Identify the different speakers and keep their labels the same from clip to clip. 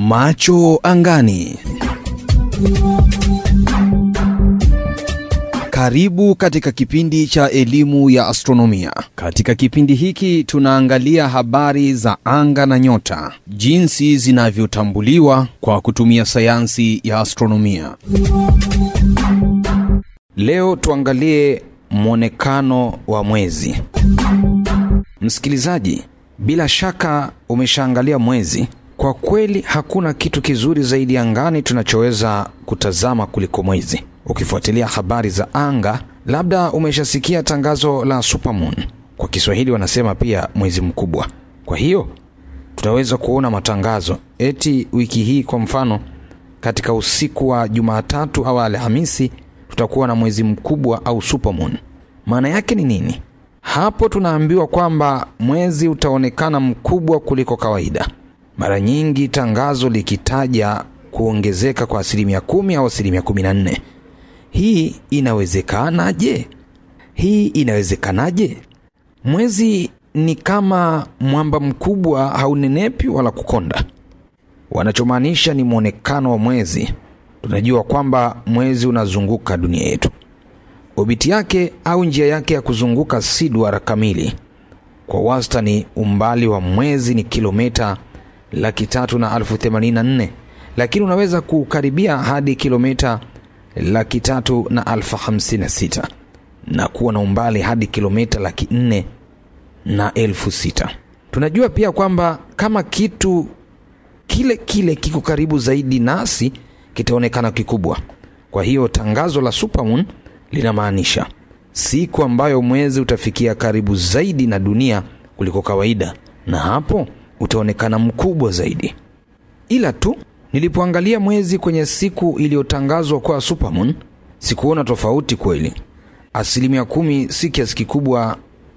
Speaker 1: Macho angani. Karibu katika kipindi cha elimu ya astronomia. Katika kipindi hiki tunaangalia habari za anga na nyota, jinsi zinavyotambuliwa kwa kutumia sayansi ya astronomia. Leo tuangalie mwonekano wa mwezi. Msikilizaji, bila shaka umeshaangalia mwezi. Kwa kweli hakuna kitu kizuri zaidi angani tunachoweza kutazama kuliko mwezi. Ukifuatilia habari za anga, labda umeshasikia tangazo la supermoon. Kwa Kiswahili wanasema pia mwezi mkubwa. Kwa hiyo tutaweza kuona matangazo eti wiki hii, kwa mfano, katika usiku wa Jumatatu au Alhamisi tutakuwa na mwezi mkubwa au supermoon. Maana yake ni nini? Hapo tunaambiwa kwamba mwezi utaonekana mkubwa kuliko kawaida. Mara nyingi tangazo likitaja kuongezeka kwa asilimia kumi au asilimia kumi na nne. Hii inawezekanaje? Hii inawezekanaje? Mwezi ni kama mwamba mkubwa, haunenepi wala kukonda. Wanachomaanisha ni mwonekano wa mwezi. Tunajua kwamba mwezi unazunguka dunia yetu. Obiti yake au njia yake ya kuzunguka si duara kamili. Kwa wastani, umbali wa mwezi ni kilomita laki tatu na elfu themanini na nne lakini unaweza kukaribia hadi kilomita laki tatu na elfu hamsini na sita na kuwa na umbali hadi kilomita laki nne na elfu sita. Tunajua pia kwamba kama kitu kile kile kiko karibu zaidi nasi kitaonekana kikubwa. Kwa hiyo tangazo la supermoon linamaanisha siku ambayo mwezi utafikia karibu zaidi na dunia kuliko kawaida, na hapo utaonekana mkubwa zaidi. Ila tu nilipoangalia mwezi kwenye siku iliyotangazwa kwa supermoon, sikuona tofauti kweli. Asilimia kumi si kiasi kikubwa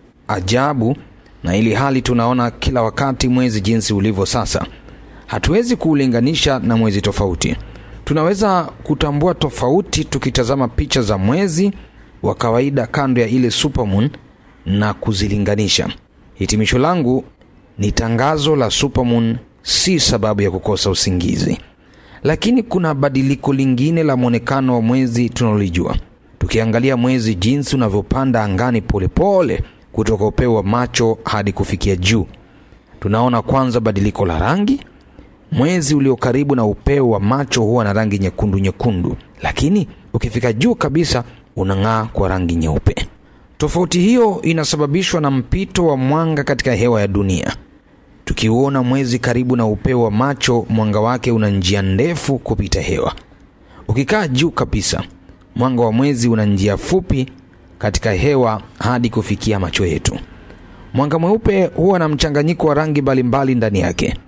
Speaker 1: ajabu, na ili hali tunaona kila wakati mwezi jinsi ulivyo sasa, hatuwezi kuulinganisha na mwezi tofauti. Tunaweza kutambua tofauti tukitazama picha za mwezi wa kawaida kando ya ile supermoon na kuzilinganisha. Hitimisho langu ni tangazo la supermoon si sababu ya kukosa usingizi, lakini kuna badiliko lingine la mwonekano wa mwezi tunalolijua. Tukiangalia mwezi jinsi unavyopanda angani polepole kutoka upeo wa macho hadi kufikia juu, tunaona kwanza badiliko la rangi. Mwezi ulio karibu na upeo wa macho huwa na rangi nyekundu nyekundu, lakini ukifika juu kabisa unang'aa kwa rangi nyeupe. Tofauti hiyo inasababishwa na mpito wa mwanga katika hewa ya dunia. Tukiuona mwezi karibu na upeo wa macho, mwanga wake una njia ndefu kupita hewa. Ukikaa juu kabisa, mwanga wa mwezi una njia fupi katika hewa hadi kufikia macho yetu. Mwanga mweupe huwa na mchanganyiko wa rangi mbalimbali ndani yake.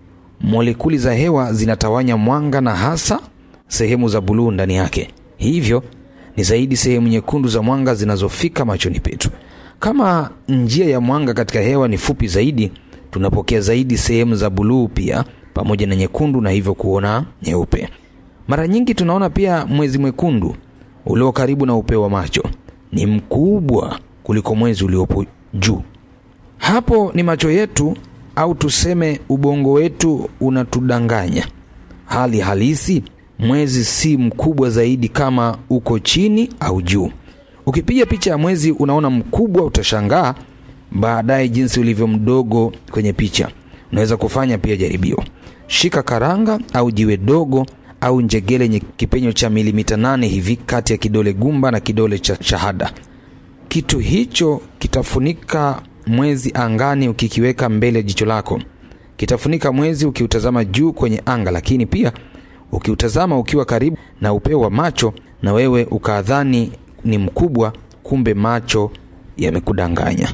Speaker 1: Molekuli za hewa zinatawanya mwanga na hasa sehemu za buluu ndani yake, hivyo ni zaidi sehemu nyekundu za mwanga zinazofika machoni petu. Kama njia ya mwanga katika hewa ni fupi zaidi, tunapokea zaidi sehemu za buluu pia pamoja na nyekundu, na hivyo kuona nyeupe. Mara nyingi tunaona pia mwezi mwekundu ulio karibu na upeo wa macho ni mkubwa kuliko mwezi uliopo juu. Hapo ni macho yetu au tuseme ubongo wetu unatudanganya. Hali halisi mwezi si mkubwa zaidi kama uko chini au juu. Ukipiga picha ya mwezi unaona mkubwa, utashangaa baadaye jinsi ulivyo mdogo kwenye picha. Unaweza kufanya pia jaribio. Shika karanga au jiwe dogo au njegele yenye kipenyo cha milimita nane hivi kati ya kidole gumba na kidole cha shahada. Kitu hicho kitafunika mwezi angani ukikiweka mbele ya jicho lako. Kitafunika mwezi ukiutazama juu kwenye anga, lakini pia ukiutazama ukiwa karibu na upeo wa macho, na wewe ukadhani ni mkubwa, kumbe macho yamekudanganya.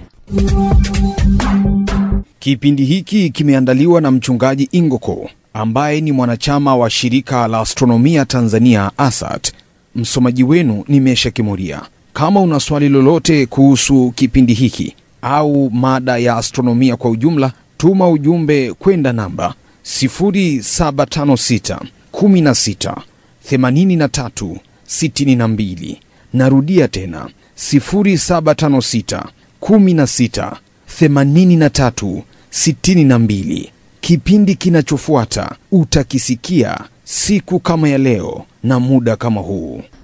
Speaker 1: Kipindi hiki kimeandaliwa na mchungaji Ingoko ambaye ni mwanachama wa shirika la astronomia Tanzania ASAT. Msomaji wenu ni Mesha Kimuria. Kama una swali lolote kuhusu kipindi hiki au mada ya astronomia kwa ujumla, tuma ujumbe kwenda namba 0756 16 83 62. Narudia tena 0756 16 83 62. Kipindi kinachofuata utakisikia siku kama ya leo na muda kama huu.